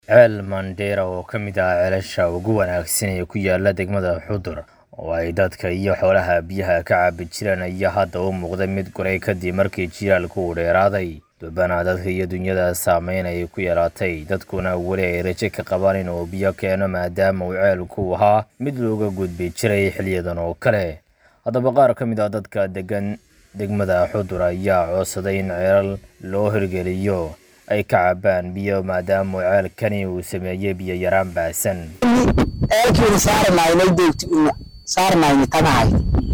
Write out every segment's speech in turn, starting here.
ceel mandheera oo ka mid ah ceelasha ugu wanaagsan ee ku yaala degmada xudur oo ay dadka iyo xoolaha biyaha ka cabi jireen ayaa hadda u muuqday mid guray kadib markii jiilaalku uu dheeraaday dubana dadka iyo dunyada saameyn ay ku yeelatay dadkuna weli ay rajo ka qabaan inuu biyo keeno maadaama uu ceelku ahaa mid looga gudbi jiray xiliyadan oo kale haddaba qaar ka mid ah dadka degan degmada xudur ayaa codsaday in ceelal loo hirgeliyo ay ka cabaan biyo maadaama uu ceelkani uu sameeyey biyo yaraan baasan ceelkiina saaranaynay doogti una saarnayni tagahay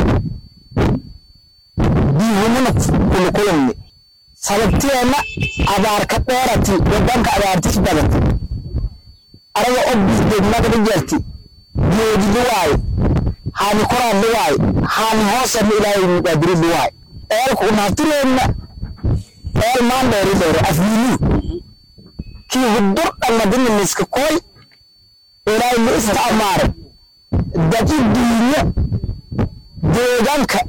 biyuhumuna kulukulanne sababteenna abaarka dheerati wadanka abaartis badati araga og degmada jarti geedidi waaye haani koraanni waaye haani hoosanna ilaahay muqaadiridi waaye ceelku unaftireenna ceel maan dheeri dheere afwiiluu kii hudur dhammadina miska koy ilaahay ma isticmaaray dadi diinyo deegaanka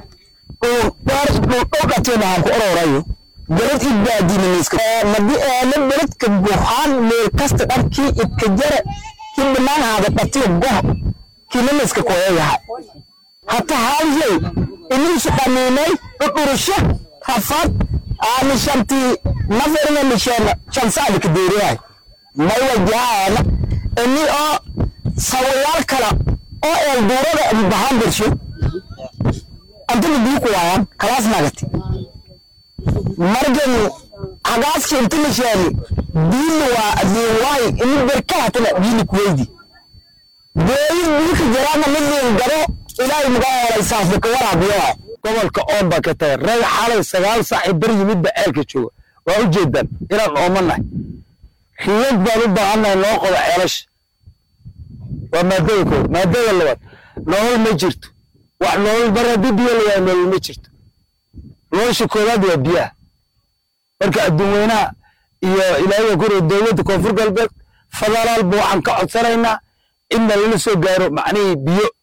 dhudhateena aan ku ororayo beled idbaadina miska madi eele beledka buhaan meel kasta dharkii idka jare kii dhanaan haada dhatiyo goh kiina miska koyayaha hata haalyay iniisu dhamiinay dhudhurusho rafad aani shantii naferina misheena shansaadika deeriyahay may wajahaana ini oo sawayaal kala oo eelduurada bahaan bersho antana biiku waayaan kalaas nagati margan hagaaski inta misheeni biili waa adiinwaay ini berkahatana biili kuweydi beeyin biika jaraana midliin garo ilaahay muga helay saafika waraabiyo waay gobolka oomba ka tahay rag xalay sagaal saaci bar yimidba ceelka jooga waa u jeedaan inaan oomanahay riyad baan u baahannahay noo qodo ceelasha waa maadada koowaad maadada labaad nolol ma jirto wax nolol bar haddii biyo la waayo nolol ma jirto nolosha koowaad waa biyaha marka adduun weynaha iyo ilaahiga kore dowladda koonfur galbeed federaalba waxaan ka codsanaynaa in lala soo gaaro macnihii biyo